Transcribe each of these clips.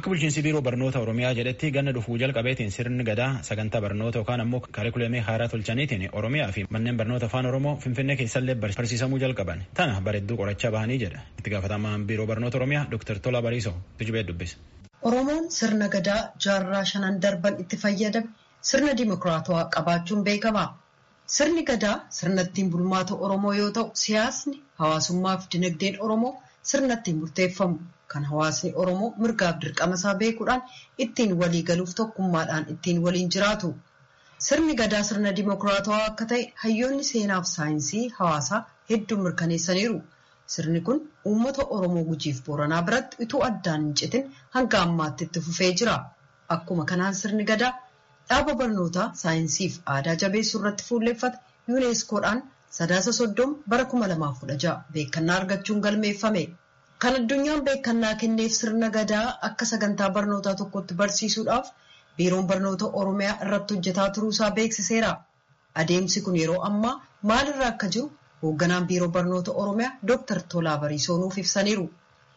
Akka bulchiinsi biiroo barnoota Oromiyaa jedhetti ganna dhufuu jalqabeetiin sirni gadaa sagantaa barnoota yookaan ammoo kaarikulamii haaraa tolchaniitiin Oromiyaa fi manneen barnoota afaan Oromoo Finfinnee keessallee barsiisamuu jalqaban. Tana bareedduu qorachaa bahanii jedha. Itti gaafatamaan biiroo barnoota Oromiyaa Dr. Tolaa Bariisoo tujubee dubbisa. Oromoon sirna gadaa jaarraa shanan darban itti fayyadame sirna dimokiraatawaa qabaachuun beekama. Sirni gadaa sirna ittiin bulmaata Oromoo yoo ta'u siyaasni hawaasummaa fi dinagdeen Oromoo sirna ittiin murteeffamu. Kan hawaasni Oromoo mirgaaf dirqama isaa beekuudhaan ittiin walii galuuf tokkummaadhaan ittiin waliin jiraatu. Sirni gadaa sirna dimokiraatawaa akka ta'e hayyoonni seenaaf saayinsii hawaasaa hedduun mirkaneessaniiru. Sirni kun uummata Oromoo gujiif Booranaa biratti utuu addaan hin citin hanga ammaatti itti fufee jira. Akkuma kanaan sirni gadaa dhaaba barnootaa saayinsiif aadaa jabeessuu irratti fuulleeffate yuuneeskoodhaan sadaasa soddoma bara kuma lamaaf kudha ja'a beekannaa argachuun galmeeffame. Kan addunyaan beekannaa kenneef sirna gadaa akka sagantaa barnootaa tokkotti barsiisuudhaaf biiroon barnoota Oromiyaa irratti hojjetaa turuusaa beeksiseera. Adeemsi kun yeroo ammaa maalirra akka jiru hoogganaan biiroo barnoota Oromiyaa Dr. Tolaa Bariisoo nuuf ibsaniiru.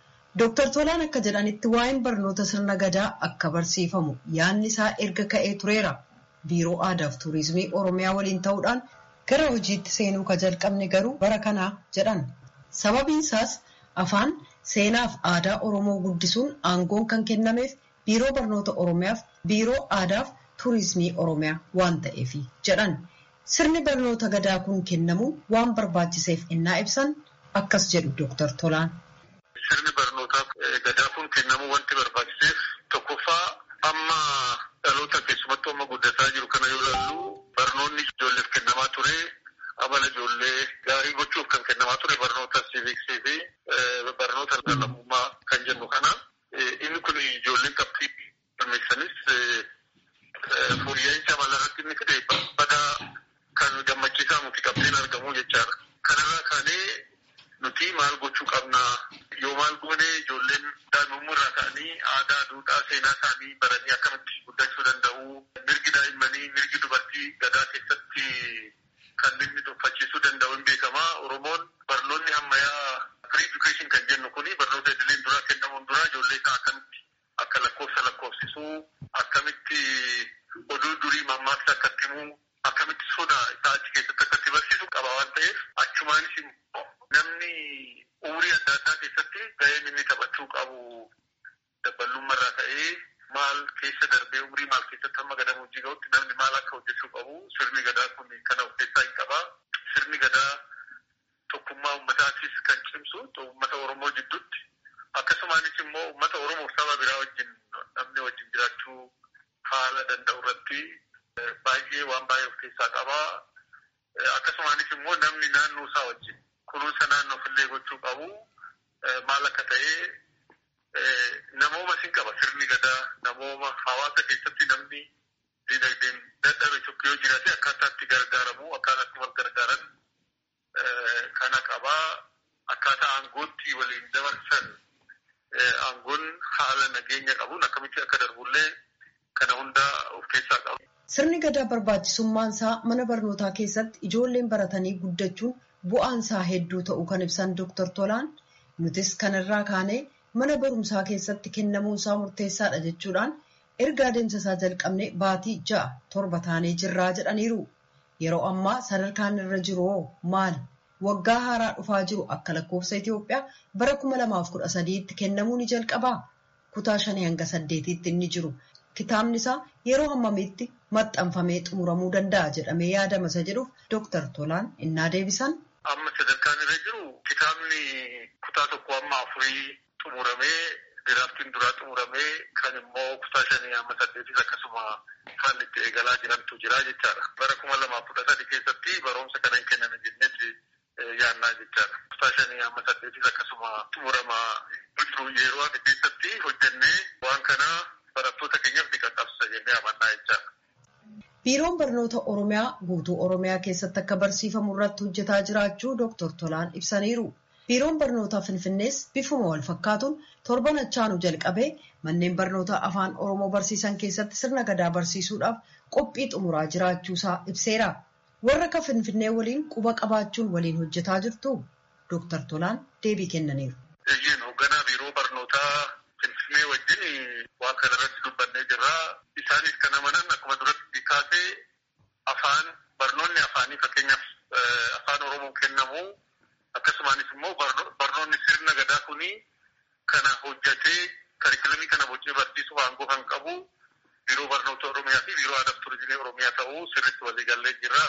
Dr. Tolaan akka jedhanitti waa'een barnoota sirna gadaa akka barsiifamu yaadni isaa erga ka'ee tureera. Biiroo aadaa fi tuurizimii Oromiyaa waliin ta'uudhaan gara hojiitti seenuu ka jalqabne garuu bara kanaa jedhan. Sababiin isaas afaan seenaaf aadaa Oromoo guddisuun aangoon kan kennameef biiroo barnoota Oromiyaaf biiroo aadaaf tuurizimii Oromiyaa waan ta'eef jedhan. Sirni barnoota gadaa kun kennamu waan barbaachiseef innaa ibsan akkas jedhu Dr. Tolaan. Sirni barnootaa gadaa kun kennamu wanti barbaachiseef tokkoffaa amma dhaloota keessumattuu amma guddataa jiru kana yoo ilaallu barnoonni ijoolleef kennamaa ture amala ijoollee gaarii gochuuf kan kennamaa ture barnoota siiviksii fi barnoota lammummaa kan jennu kana inni kun ijoolleen qabxii galmeessanis fooyya'insa amala irratti inni fide badaa kan gammachiisaa nuti qabxiin argamu jechaadha. Kanarraa kaanee nuti maal gochuu qabna yoo maal goone ijoolleen daa'imummaa irraa ka'anii aadaa, duudhaa, seenaa isaanii baranii akkamitti guddachuu danda'u. Mirgi daa'immanii, mirgi dubartii gadaa keessatti kan inni tuffachiisuu danda'u hin beekama. Oromoon barnoonni ammayyaa free education kan jennu kuni barnoota idileen duraa kennamuun dura ijoollee isaa akkamitti akka lakkoofsa lakkoofsisuu, akkamitti oduu durii mammaaksa akkatti himuu, akkamitti sodaa isaa achi keessatti akkatti barsiisu qaba waan ta'eef achumaanis immoo namni umurii adda addaa keessatti gaheen inni taphachuu qabu daballummaa ka'ee maal keessa darbee umurii maal keessatti hamma gadamu hojii ga'utti namni maal akka hojjechuu qabu sirni gadaa kun kana of keessaa hin qaba. Sirni gadaa tokkummaa uummataatis kan cimsu uummata Oromoo jidduutti akkasumaanis immoo uummata Oromoo saba biraa wajjin namni wajjin jiraachuu haala danda'u irratti baay'ee waan baay'ee of keessaa qaba. Akkasumaanis immoo namni naannoo isaa wajjin kunuunsa naannoo fillee gochuu qabu maal akka ta'e namooma sin qaba sirni gadaa namooma hawaasa keessatti namni dinagdeen dadhabe tokko yoo jiraate akkaataa itti gargaaramu akkaataa itti wal gargaaran kana qabaa akkaataa aangootti waliin dabarsan aangoon haala nageenya qabuun akkamitti akka darbullee kana hunda of keessaa qabu. Sirni gadaa barbaachisummaan isaa mana barnootaa keessatti ijoolleen baratanii guddachuun bu'aan isaa hedduu ta'uu kan ibsan Dr. Tolaan nutis kanarraa kaanee mana barumsaa keessatti kennamuun isaa murteessaadha jechuudhaan erga adeemsa isaa jalqabne baatii ja'a torba taanee jirraa jedhaniiru. Yeroo ammaa sadarkaan irra jiru maali? Waggaa haaraa dhufaa jiru akka lakkoofsa Itoophiyaa bara kuma lamaaf kudha sadiitti kennamuu ni jalqabaa. Kutaa shanii hanga saddeetiitti inni jiru. Kitaabni isaa yeroo hammamiitti maxxanfamee xumuramuu danda'a jedhamee yaadama isa jedhuuf Dr. Tolaan innaa deebisan. Amma sadarkaan irra jiru kitaabni kutaa tokko amma afurii xumuramee diraaftiin duraa xumuramee kan immoo kutaa shanii amma saddeetis akkasuma haalli itti eegalaa jirantu jira jechaadha. Bara kuma lamaaf kudha sadi keessatti barumsa kana hin kenname jennetti yaannaa jechaadha. Kutaa shanii amma saddeetis akkasuma xumurama jiru yeroo ati keessatti hojjennee waan kana barattoota keenyaaf ni qaqqabsisa jennee amannaa jechaadha. Biiroon barnoota Oromiyaa guutuu Oromiyaa keessatti akka barsiifamu irratti hojjetaa jiraachuu Dr. Tolaan ibsaniiru. Biiroon barnootaa Finfinnees bifuma wal fakkaatuun torban achaanu jalqabee manneen barnootaa afaan Oromoo barsiisan keessatti sirna gadaa barsiisuudhaaf qophii xumuraa jiraachuusaa ibseera. Warra akka Finfinnee waliin quba qabaachuun waliin hojjetaa jirtu Dr. Tolaan deebii kennaniiru. Hoogganaa biiroo barnootaa Finfinnee wajjin kanarratti dubbannee jirra. Isaanis kan amanan akkuma duratti kaasee afaan barnoonni afaanii fakkeenyaaf afaan Oromoo kennamu akkasumaanis immoo barnoonni sirna gadaa kuni kana hojjatee karikilamii kana bocee barsiisuuf aangoo kan qabu biiroo barnoota Oromiyaa fi biiroo aadaa turizimii Oromiyaa ta'uu sirriitti waliigallee jira.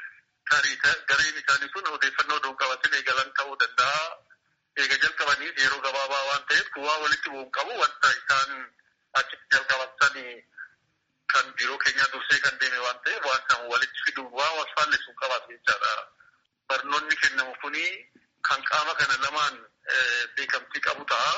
Gareen isaanii sun odeeffannoo odoon qabatin eegalan ta'uu danda'a. Eega jalqabaniif yeroo gabaabaa waan ta'eef waa walitti bu'uun qabu wanta isaan achitti jalqabatan kan biiroo keenyaa dursee kan deeme waan ta'eef waan kan walitti fiduun waa wal faalleessuun qabaatu jechaadha. Barnoonni kennamu kuni kan qaama kana lamaan beekamtii qabu ta'a.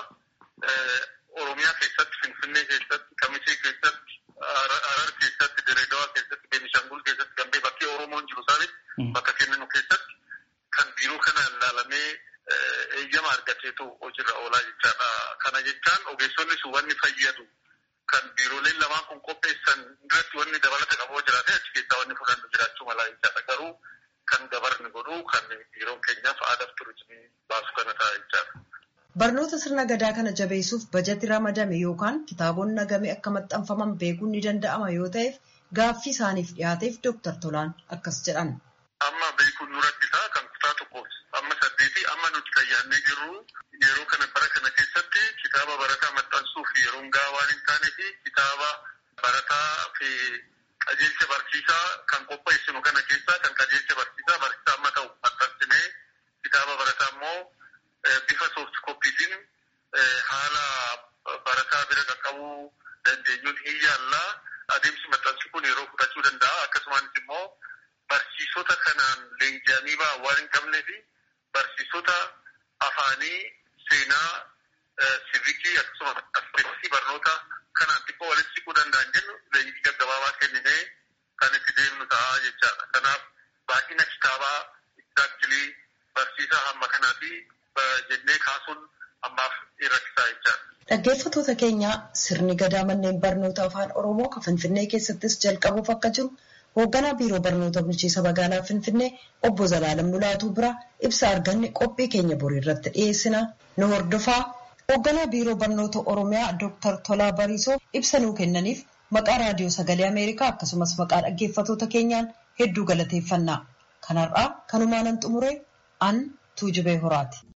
Oromiyaa keessatti, Finfinnee keessatti, Kamisee keessatti, Harar keessatti, Direedawaa keessatti, Beenishangul keessatti, Gambee bakkee Oromoon jiru isaanitti bakka kennanu keessatti kan biiroo kana ilaalamee eeyyama argateetu hojiirra oolaa jechaadha. Kana jechaan ogeessonni sun wanni fayyadu kan biirooleen lamaan kun qopheessan irratti wanni dabalata qabu jiraate achi keessaa wanni fudhannu jiraachuu malaa jechaadha. Garuu kan gabarni godhu kan biiroon keenyaaf aadaa fi turizimii baasu kana ta'a jechaadha. Barnoota sirna gadaa kana jabeessuuf bajati ramadame yookaan kitaabonni nagame akka maxxanfaman beekuun ni danda'ama yoo ta'eef gaaffii isaaniif dhiyaateef Dooktar Tolaan akkas jedhan. Amma beekuun nu rakkisaa kan kutaa tokkoof amma saddeetii amma nuti fayyaannee jirru yeroo kana bara kana keessatti kitaaba barataa maxxansuuf yeroon gahaa waan hin taanee fi kitaaba barataa fi qajeelcha barsiisaa kan qopheessinu kana keessaa kan qajeelcha barsiisaa barsiisaa amma ta'u maxxansinee kitaaba barataa immoo bifa sooft koppiitiin haala barataa bira qaqqabuu dandeenyuun hin yaallaa adeemsi maxxansu kun yeroo fudhachuu danda'a akkasumas immoo barsiisota kanaan leenji'anii ba'an waan hin qabnee fi barsiisota afaanii seenaa sivikii akkasumas aspektii barnoota kanaan xiqqoo walitti siquu danda'an jennu leenjii gaggabaabaa kenninee kan itti deemnu ta'a jechaadha. Kanaaf baay'ina kitaabaa exactly barsiisaa hamma kanaati jennee kaasuun ammaaf rakkisaa jechaadha. Dhaggeeffattoota keenyaa sirni gadaa manneen barnoota afaan Oromoo kan Finfinnee keessattis jalqabuuf akka jiru hoogganaa biiroo barnoota bulchiinsa magaalaa Finfinnee obbo Zalaalam Mulaatuu bira ibsa arganne qophii keenya borii irratti dhiyeessina nu hordofaa. Hoogganaa biiroo barnoota Oromiyaa Dr. Tolaa Bariisoo ibsa nuu kennaniif maqaa raadiyoo sagalee Ameerikaa akkasumas maqaa dhaggeeffattoota keenyaan hedduu galateeffannaa. Kanarraa kanumaanan xumure an Tuujubee Horaati.